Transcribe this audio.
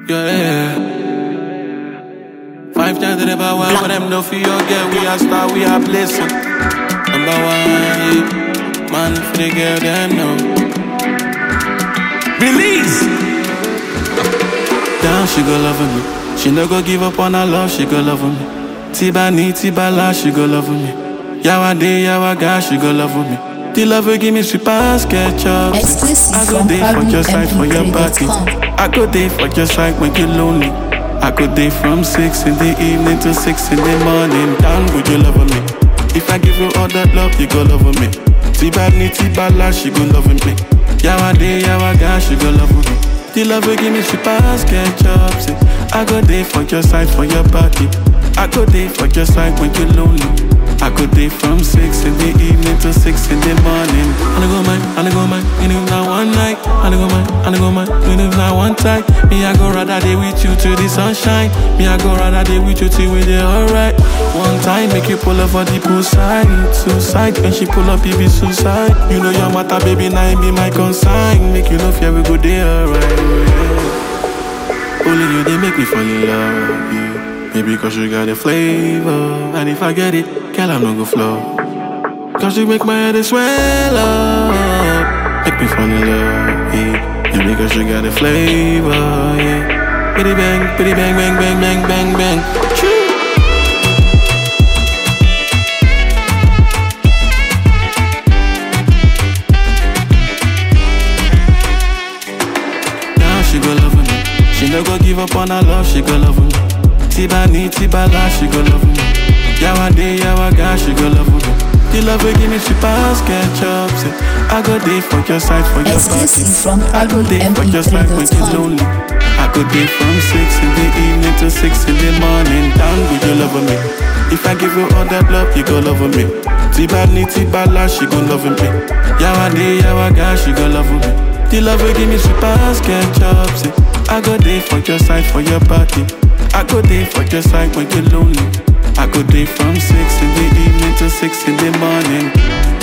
Yeah. Five times to the power, but them no for your girl. We are star, we are blessing. Number one, yeah. man for the girl, them know. Release. Down, she go loving me. She no go give up on her love, she go loving me. Tiba ni, tiba la, she go loving me. Yawa day, yawa guy, she go loving me. The love will give me sweet past ketchup. Exclusive I go from there for your side, for your party. ParisMP3.com. I go there for your side when you're lonely. I go there from six in the evening to six in the morning. Down, would you love me? If I give you all that love, you go love me. Tiba ni, tiba la, she go loving me. Yawa day, yawa guy, she go love me. The love will give me sweet past ketchup. Say, I go there for your side, for your party. I go there for your side when you're lonely. I go there from six in the evening to six in the morning. I go mine, I go mine, and if not one night. I go mine, I go mine, and if not one time. Me I go rather day with you till the sunshine. Me I go rather day with you till we there alright. One time make you pull up for the poolside, suicide. When she pull up, it be suicide. You know your matter, baby, now it be my consign. Make you know fear we go there alright. Yeah. Only you they make me fall in love. Yeah. Maybe cause you got a flavor. And if I get it, girl, I'm not go flow. Cause you make my head swell up. Make me fall in love. Yeah. Maybe cause you got a flavor. Yeah. Bitty bang, bitty bang, bang, bang, bang, bang, bang. Choo. Now she go love me. She no go give up on her love, she go love me. Tiba ni, tiba la, she go love me. Yawa day, yawa guy, she go love me. The love will give me sweet past ketchup. Say, I go there for your side, for your Exclusive party. from I go there for your side when you're ParisMP3.com. lonely. I go there from six in the evening to six in the morning. Down with you love me. If I give you all that love, you go love me. Tiba ni, tiba la, she go love me. Yawa day, yawa guy, she go love me. The love will give me sweet past ketchup. Say, I go there for your side, for your party. I go there for your side when you're lonely. I go there from six in the evening to six in the morning.